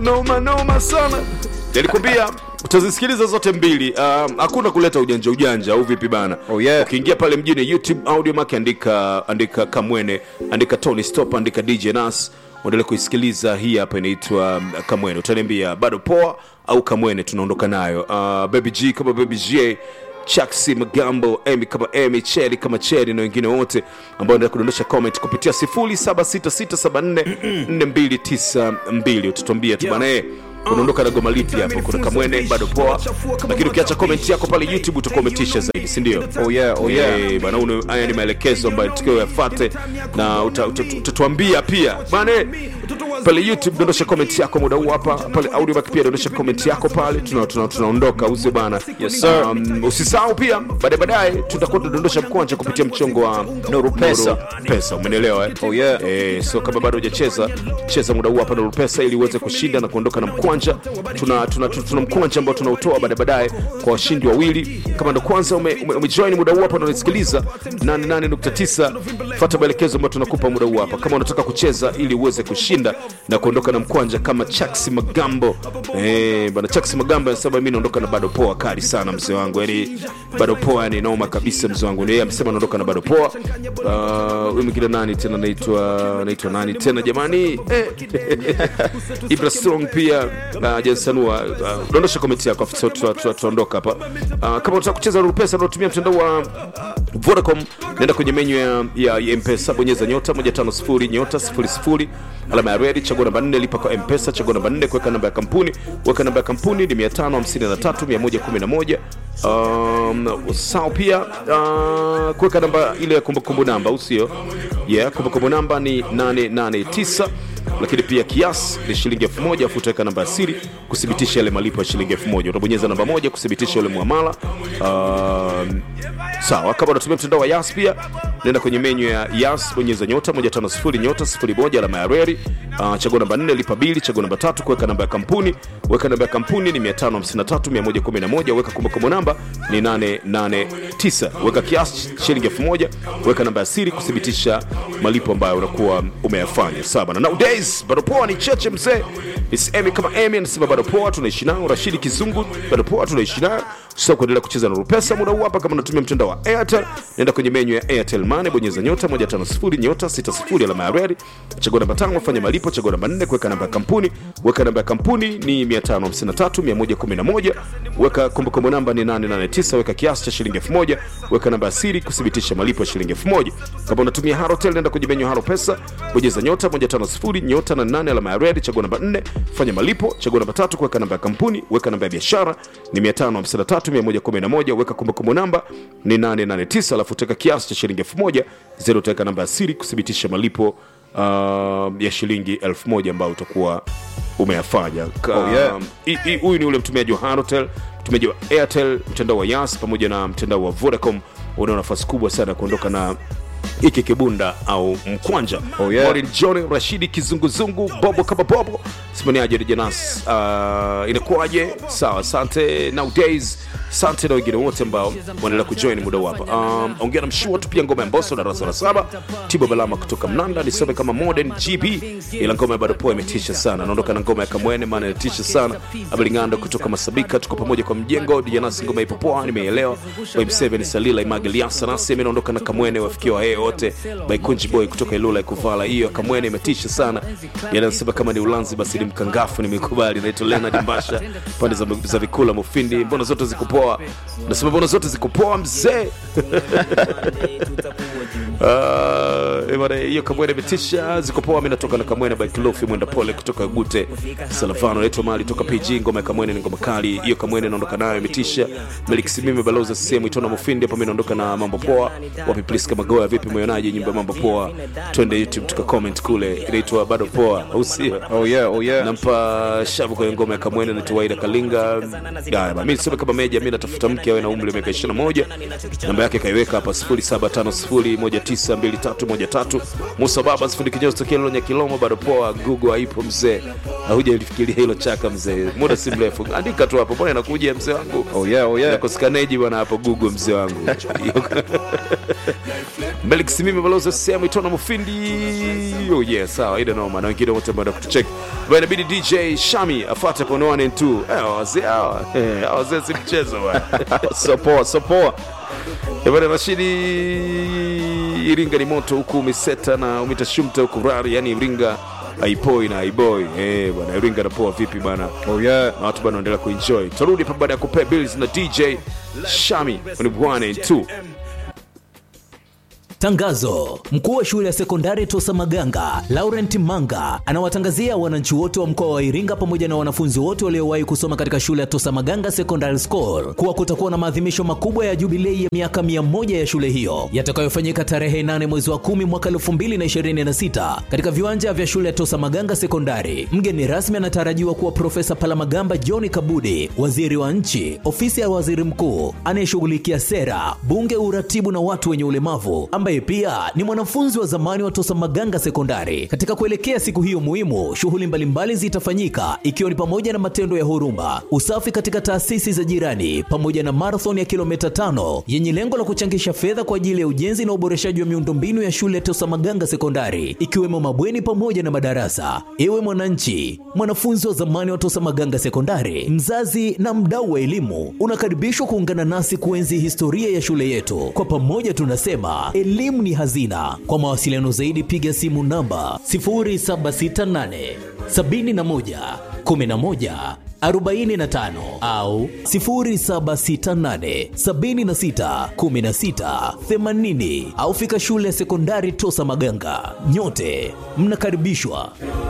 noma noma sana nilikwambia utazisikiliza zote mbili um, hakuna kuleta ujanja ujanja au vipi bana Oh, yeah. ukiingia pale mjini youtube audio mark andika andika kamwene andika tony stop andika dj nas uendelee kuisikiliza hii hapa inaitwa um, kamwene utaniambia bado poa au kamwene tunaondoka nayo uh, baby g kama baby g chaksi magambo emi kama emi cheli kama cheli na wengine wote ambao endelea kudondosha comment kupitia 0766744292 utatuambia tu bana eh, unaondoka na goma lipi hapo kuna kamwene bado poa lakini ukiacha comment yako pale youtube utakometisha zaidi sindio Oh yeah, oh yeah. Eh, bana uno- haya ni maelekezo ambayo tukio yafate na uta- uta- utatuambia pia bana eh, pale youtube dondosha comment yako muda huu hapa pale audio back pia dondosha comment yako pale tuna- tuna- tunaondoka uze bana Yes, sir. um, usisahau pia baadaye baadaye tutakuwa tunadondosha mkwanja kupitia mchongo wa Nuru Pesa. Nuru pesa umenelewa eh? Oh, yeah. eh, so kama bado hujacheza cheza muda huu hapa Nuru pesa ili uweze kushinda na kuondoka na mkwanja tuna, tuna, tuna, tuna mkwanja ambao tunautoa baadaye baadaye kwa washindi wawili kama ndo kwanza umejoin ume, umejoin muda huu hapa na unasikiliza 88.9 fuata maelekezo ambayo tunakupa muda huu hapa kama unataka kucheza ili uweze kushinda na kuondoka na mkwanja kama chaksi magambo eh, bana chaksi magambo anasema mimi naondoka na bado poa kali sana mzee wangu yani bado poa yani noma kabisa mzee wangu ni yeye amesema anaondoka na bado poa Ah, huyu mwingine nani tena naitwa naitwa nani tena jamani eh. Ibra Strong pia uh, Jensanua uh, dondosha komenti yako afu tu- tu- tu- tuondoka hapa uh, kama unataka kucheza rupesa unaotumia mtandao wa Vodacom nenda kwenye menyu ya, ya, ya mpesa bonyeza nyota 150 nyota 00 alama ya redi chagua namba 4 lipa kwa mpesa chagua namba 4 kuweka namba ya kampuni weka namba ya kampuni ni 553111 um, sao pia uh, kuweka namba ile ya kumbukumbu namba au sio yeah kumbukumbu namba ni 889 lakini pia kiasi ni shilingi elfu moja afu utaweka namba ya siri kuthibitisha yale malipo ya shilingi elfu moja utabonyeza namba moja kuthibitisha ule muamala um, sawa kama unatumia mtandao wa yas pia nenda kwenye menyu ya yas bonyeza nyota 150 nyota 01 alama ya reri uh, chagua namba 4 lipa bili chagua namba tatu kuweka namba ya kampuni weka namba ya kampuni ni 553111 weka kumbukumbu namba ni 889 weka kiasi shilingi elfu moja weka namba ya siri kuthibitisha malipo ambayo unakuwa umeyafanya sawa bana nowadays bado poa ni cheche mzee Miss Amy kama Amy anasema bado poa tunaishi nayo Rashidi Kizungu bado poa tunaishi nayo sasa kuendelea kucheza na Rupesa muda huu hapa kama unatumia mtandao wa Airtel nenda kwenye menyu ya Airtel Money bonyeza nyota 150 nyota 60 alama ya redi chagua namba 5 fanya malipo chagua namba 4 kuweka namba ya kampuni weka namba ya kampuni ni 553111 weka kumbukumbu namba ni 889 weka kiasi cha shilingi 1000 weka namba ya siri kuthibitisha malipo ya shilingi 1000 kama unatumia Halotel nenda kwenye menyu ya Halo Pesa bonyeza nyota 150 nyota na 8 alama ya red chagua namba 4 fanya malipo chagua namba 3 kuweka namba ya kampuni weka namba ya biashara ni 553111 weka kumbukumbu namba ni 889 alafu utaweka kiasi cha shilingi 1000 zero utaweka namba ya siri kuthibitisha malipo uh, ya shilingi 1000 ambayo utakuwa umeyafanya Ka- Oh, yeah. i- i- huyu ni ule mtumiaji wa Halotel mtumiaji wa Airtel mtandao wa Yas pamoja na mtandao wa Vodacom unao nafasi kubwa sana ya kuondoka na hiki kibunda au mkwanja Oh, yeah. Maureen John Rashidi kizunguzungu bobo kama bobo simaniaje Dejanas uh, inakuwaje sawa asante nowadays asante na wengine wote ambao wanaendelea kujoin muda huu hapa um, ongea na mshua tu pia ngoma ya mboso darasa la saba tibo balama kutoka mnanda nisome kama modern gb ila ngoma ya bado poa imetisha sana naondoka na ngoma ya kamwene maana inatisha sana abalingando kutoka masabika tuko pamoja kwa mjengo dijanasi ngoma ipo poa nimeelewa by 7 salila imagiliasa nasi mi naondoka na kamwene wafikia wahee wote by kunji boy kutoka ilula ikuvala hiyo kamwene imetisha sana yanasema kama ni ulanzi basi ni mkangafu nimekubali naitwa leonard mbasha pande za, za vikula mufindi mbona zote ziko poa nasema mbona zote ziko poa mzee Ah, eh, bwana, hiyo kamwene imetisha ziko poa mi natoka na kamwene by kilofi mwenda pole kutoka gute salavano naitwa mali toka pg ngoma ya kamwene ni ngoma kali hiyo kamwene naondoka nayo imetisha meliksimime baloza sehemu itona mufindi hapa mi naondoka na mambo poa wapi plis kama goa vipi mweonaji nyumba ya mambo poa twende youtube tuka comment kule inaitwa bado poa au sio Oh yeah, oh yeah. nampa shavu kwenye ngoma ya kamwene naitwa waida kalinga Haya, ba, mi niseme kama meja mi natafuta mke awe na umri wa miaka 21 namba yake kaiweka hapa 0750192313 musa baba sifundi kinyozi tokea lonya kilomo bado poa google haipo mzee hauja lifikiria hilo chaka mzee muda si mrefu andika tu hapo mbona inakuja mzee wangu Oh yeah, oh yeah. nakosikaneji bwana hapo google mzee wangu Melik Simimi balozi sehemu itona Mufindi. Oh yeah, sawa, ida noma na wengine wote ambao kutucheck. Bwana inabidi DJ Shami afuate kwa 1 and 2. Eh, wazee hawa. Eh, hawa wazee si mchezo bwana. so poa so poa Eh, Bwana Rashidi Iringa ni moto huku umeseta na umetashumta huku rari, yani Iringa haipoi na haiboi. Eh, bwana Iringa napoa vipi bwana? oh yeah na watu bado wanaendelea kuenjoy. Tutarudi hapa baada ya kupea bills na DJ Shami kwenye 1 and 2. Tangazo: mkuu wa shule ya sekondari Tosa Maganga Laurent Manga anawatangazia wananchi wote wa mkoa wa Iringa pamoja na wanafunzi wote waliowahi kusoma katika shule ya Tosa Maganga Secondary School kuwa kutakuwa na maadhimisho makubwa ya jubilei ya miaka 100 ya shule hiyo yatakayofanyika tarehe 8 mwezi wa 10 mwaka 2026 katika viwanja vya shule ya Tosa Maganga Sekondari. Mgeni rasmi anatarajiwa kuwa Profesa Palamagamba John Kabudi, waziri wa nchi, ofisi ya waziri mkuu anayeshughulikia sera, bunge, uratibu na watu wenye ulemavu ambaye pia ni mwanafunzi wa zamani wa Tosa Maganga Sekondari. Katika kuelekea siku hiyo muhimu, shughuli mbalimbali zitafanyika ikiwa ni pamoja na matendo ya huruma, usafi katika taasisi za jirani, pamoja na marathon ya kilomita tano yenye lengo la kuchangisha fedha kwa ajili ya ujenzi na uboreshaji wa miundombinu ya shule ya Tosa Maganga Sekondari, ikiwemo mabweni pamoja na madarasa. Ewe mwananchi, mwanafunzi wa zamani wa Tosa Maganga Sekondari, mzazi na mdau wa elimu, unakaribishwa kuungana nasi kuenzi historia ya shule yetu. Kwa pamoja tunasema elimu ni hazina. Kwa mawasiliano zaidi piga simu namba 0768 71 11 45 au 0768 76 16 80 au fika shule ya sekondari Tosa Maganga. Nyote mnakaribishwa.